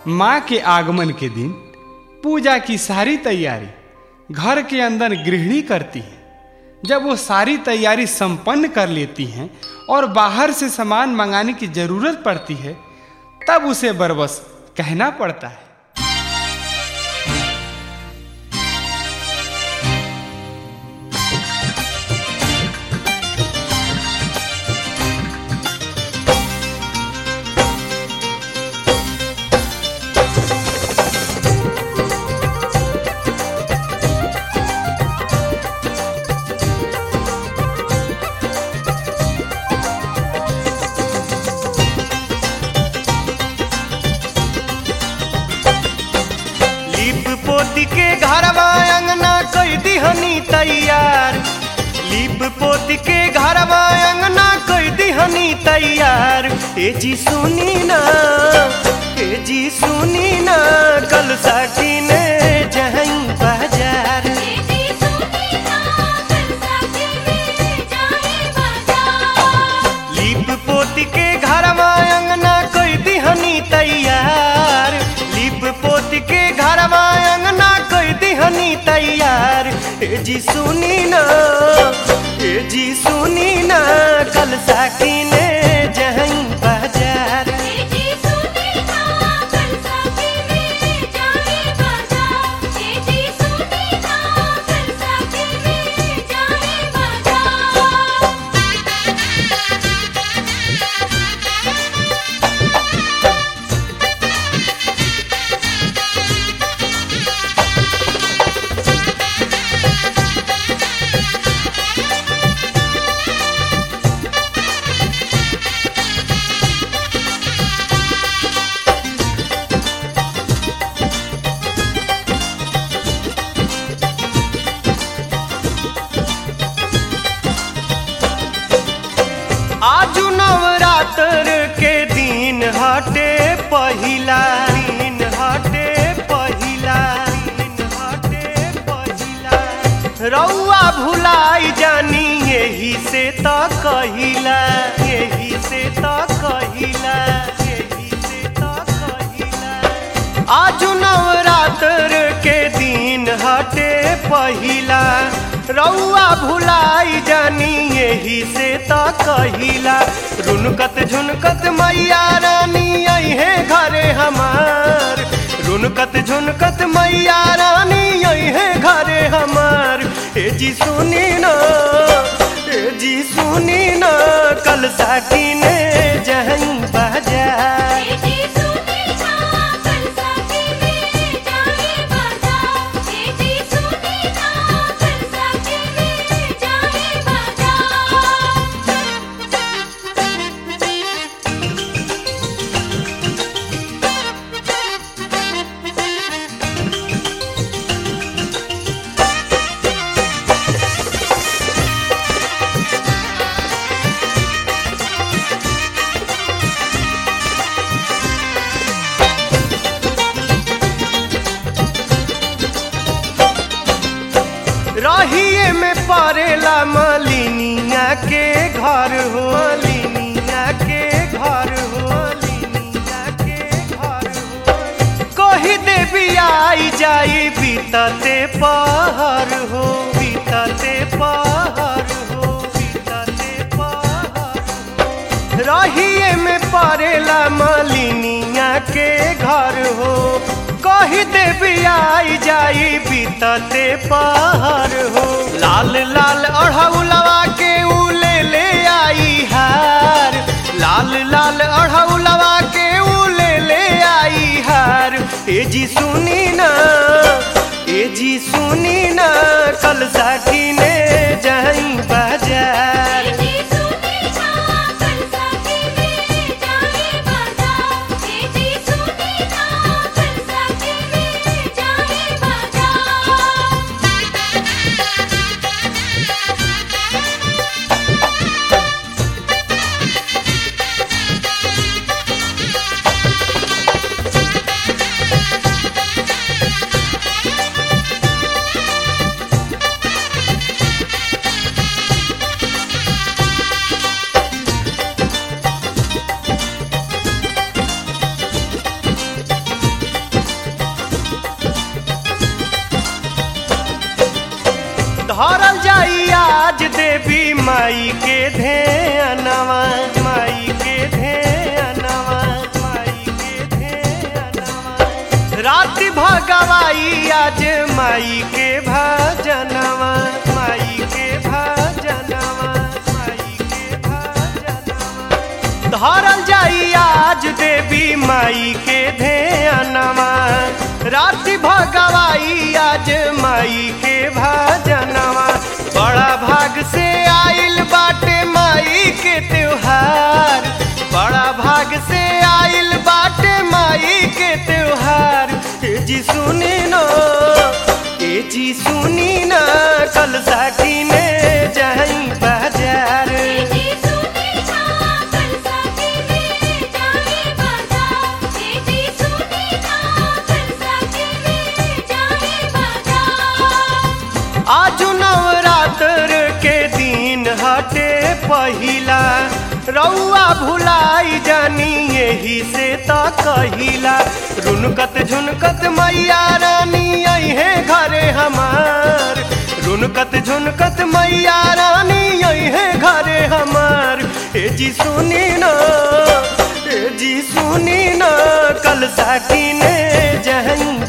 माँ के आगमन के दिन पूजा की सारी तैयारी घर के अंदर गृहिणी करती है जब वो सारी तैयारी संपन्न कर लेती हैं और बाहर से सामान मंगाने की जरूरत पड़ती है तब उसे बरबस कहना पड़ता है लीप पोती के घरवा अंगना कई दिहनी तैयार लीप पोती के घरवा अंगना कई दिहनी तैयार ए जी सुनी ना ए जी सुनी ना कल साकी ने जहई बाजार बेटी सुनी ना कल साथी में जाए बाजार लीप पोती के घरवा अंगना कोई दिहनी तैयार लीप पोती के घरवा अंगना कोई दिहनी तैयार ए जी सुनी ना ए जी सुनी ना कल साकी ने जहई बाजार बेटी सुनी ना कल साथी में जाए बाजार बेटी सुनी ना कल साथी में जाए बाजार आजू नवरात्र के दिन हटे पहिला दिन हटे पहिला दिन हटे पहिला रउआ भुलाई जानी यही से त कहिला यही से त कहिला यही से त कहिला आजू नवरात्र के दिन हटे पहिला रउआ भुलाई जानी यही से त कहिला रुनकत झुनकत मैया रानी आई है घरे हमार रुनकत झुनकत मैया रानी आई है घरे हमार ए जी सुनी ना ए जी सुनी ना कल साकी ने जहई बाजार बेटी सुनी ना कल साथी में जाए बाजार बेटी सुनी ना कल साथी में जाए बाजार रहिए में पड़ेला मलिनिया के घर हो मलिनिया के घर हो मलिनिया के घर हो कही देवी आई जाई बीतते पहर हो बीतते पहर हो बीतते पहर हो रहिए में पड़ेला मलिनिया के घर हो कही देवी आई जाई बीतते पहाड़ हो लाल लाल अढ़ौलवा के ऊ ले ले आई हार लाल लाल अढ़ौलवा के ऊ ले ले आई हार ए जी सुनी ना ए जी सुनी ना कल साकी ने जाई बाजार बेटी सुनी ना कल साथी में जाए बाजार बेटी सुनी ना कल साथी में जाए बाजार धरल जाई आज देवी माई के ध्यानवा माई के ध्यानवा माई के ध्यानवा राति भगवाई आज माई के भजनवा माई के भजनवा माई के भजनवा धरल जाई आज देवी माई के ध्यानवा राति भगवाई आज माई के भजनवा बड़ा भाग से आइल बाटे माई के त्योहार बड़ा भाग से आइल बाटे माई के त्योहार ए जी सुनी न ए जी सुनी न कल साकी ने जाई बाजार जी सुनी ना कल साथी में जाए बाजार जी सुनी ना कल साथी में जाए बाजार आज नवरात्र के दिन हटे पहिला रउआ भुलाई जानी यही से त कहिला रुनकत झुनकत मैया रानी अहे घरे हमार रुनकत झुनकत मैया रानी अहे घरे हमार ए जी सुनी न ए जी सुनी न कल साकी ने जहन